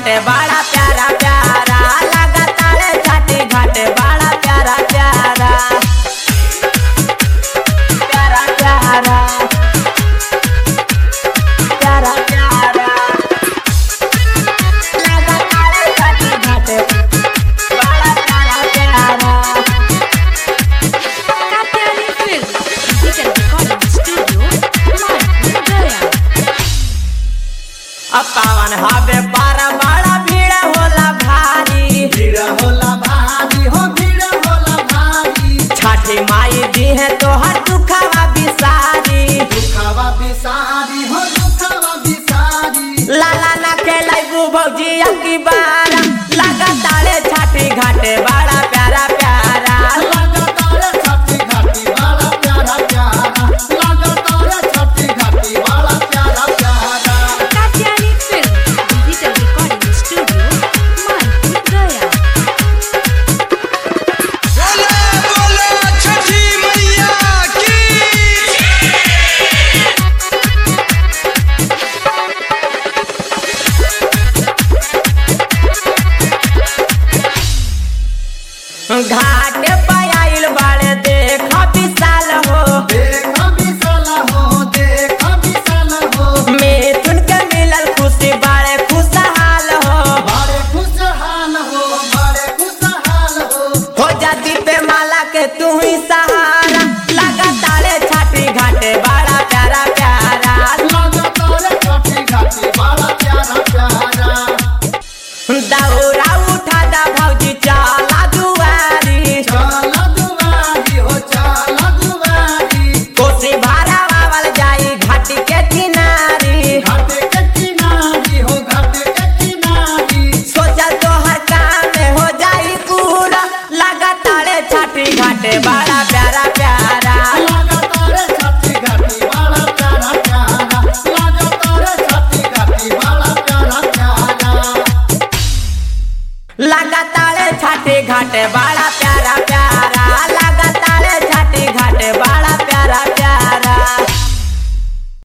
घाटे बड़ा प्यारा प्यारा लगातार छठी घाटे बड़ा प्यारा प्यारा प्यारा प्यारा प्यारा प्यारा लगातार छठी घाटे बड़ा प्यारा प्यारा Katyani Film, Digital Recording Studio, Manpur, Gaya. अब पावन हवे बारा बड़ा भीड़ होला भारी भीड़ होला भारी हो भीड़ होला भारी छठी माई दी है तोहर दुखवा बिसारी दुखवा बिसारी हो दुखवा बिसारी लाला ना खेलाई भौजी की बार लगातार छठी घाटे बड़ा प्यारा प्यारा लगातार छठी घाटी वाला प्यारा प्यारा लगातार छठी घाटी वाला प्यारा प्यारा Katyani Film, Digital Recording Studio, Manpur, Gaya. बोला बोला छठी मैया की घाट पर आइल बाड़े देख विशाल हो देख विशाल हो देख विशाल हो मिथुन के मिलल खुशी बाड़े खुशहाल हो बड़े खुशहाल हो बड़े खुशहाल हो हो जाती पे माला के तू ही सहारा लगातार छठी घाटे बड़ा प्यारा प्यारा लगातार छठी घाटी वाला प्यारा प्यारा दौरा उठा दा भौजी चला दुआरी चल दुआरी हो चल दुआरी कोसी भारा बावल जाई घाटी के किनारी घाटे के किनारी हो घाटे के किनारी सोचल तोहर काम में हो जाई पूरा लगातार छठी घाटे बड़ा प्यारा प्यारा लगातार छठी घाटी वाला प्यारा प्यारा लगातार छठी घाटी वाला प्यारा प्यारा लगातार छठी घाटे बड़ा प्यारा प्यारा